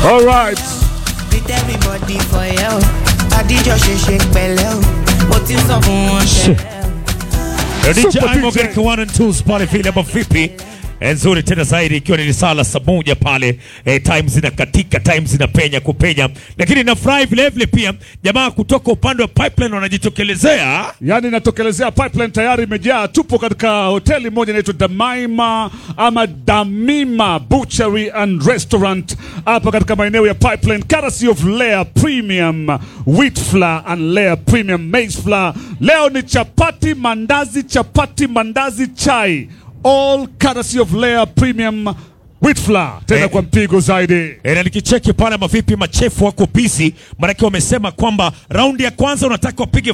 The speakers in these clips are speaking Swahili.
All right. With everybody for you. Adijọ́ ṣe ṣe pẹ̀lẹ́ o. Mo ti sọ fún wọn tẹ́lẹ̀. DJ Super Imo DJ. katika 1 and 2 pale vile ama vipi? Eh, Nzuri tena zaidi ikiwa ni saa la saa moja pale eh, time zinakatika time zinapenya kupenya, lakini nafurahi vile vile pia jamaa kutoka upande wa pipeline wanajitokelezea Yaani inatokelezea pipeline tayari imejaa. Tupo katika hoteli moja inaitwa Damaima ama Damima Butchery and Restaurant hapa katika maeneo ya pipeline, courtesy of Layer Premium Wheat Flour and Layer Premium Maize Flour. Leo ni chapati, mandazi, chapati, mandazi, chai, all courtesy of Layer Premium Wheat Flour, tena Eh. kwa mpigo zaidi. E, na nikicheki pale mavipi, machefu wako busy, maanake wamesema kwamba raundi ya kwanza unataka wapige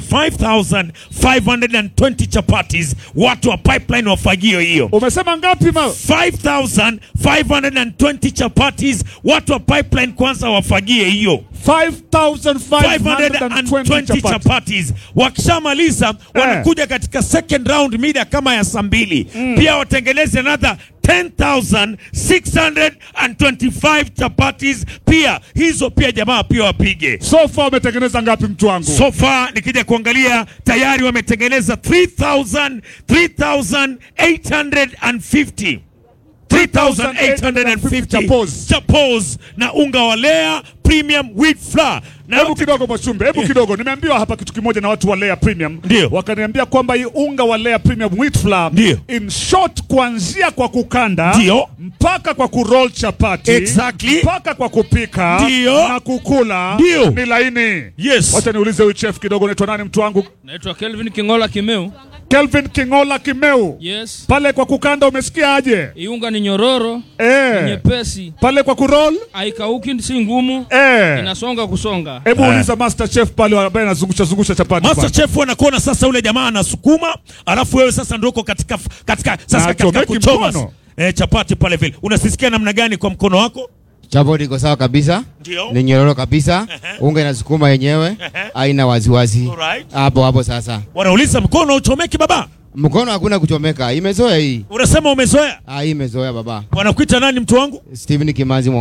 5520 chapatis, watu wa pipeline wafagio hiyo Umesema ngapi ma? 5520 chapatis, watu wa pipeline kwanza wafagie hiyo 5520 520 chapati. chapatis. Wakishamaliza wanakuja katika second round mida kama ya saa mbili pia watengeneze another 10625 chapatis pia hizo pia jamaa pia wapige. So far umetengeneza ngapi mtu wangu? So far nikija kuangalia tayari wametengeneza 3000 3850 3850 Chapos. chapos na unga wa Lea premium wheat flour na Hebu yote- kidogo Mwashumbe, hebu kidogo. Nimeambiwa hapa kitu kimoja na watu wa Layer Premium. Ndio. Wakaniambia kwamba hii unga wa Layer Premium wheat flour Ndio. in short kuanzia kwa kukanda Ndio. mpaka kwa kuroll chapati Exactly. mpaka kwa kupika Ndio. na kukula Ndio. ni laini. Yes. Wacha niulize huyu chef kidogo, unaitwa nani mtu wangu? Naitwa Kelvin Kingola Kimeu. Kelvin Kingola Kimeu. Yes. Pale kwa kukanda umesikia aje? Iunga ni nyororo, Eh. nyepesi, Pale kwa kuroll? haikauki, si ngumu, Eh. inasonga kusonga. Hebu Eh. uliza master chef pale ambaye anazungusha zungusha chapati. Master pale. Chef wanakuona sasa, ule jamaa anasukuma, alafu wewe sasa ndio uko katika katika sasa Na katika achomeki kuchoma mkono. eh, chapati pale vile. Unasisikia namna gani kwa mkono wako? Chapo liko sawa kabisa, Ndio. ni nyororo kabisa, unga inasukuma yenyewe, haina waziwazi Alright. hapo hapo. Sasa Wanauliza mkono uchomeki baba? mkono hakuna kuchomeka, imezoea hii. Unasema umezoea. Ah, hii imezoea baba. Wanakuita nani mtu wangu? Steven Kimanzi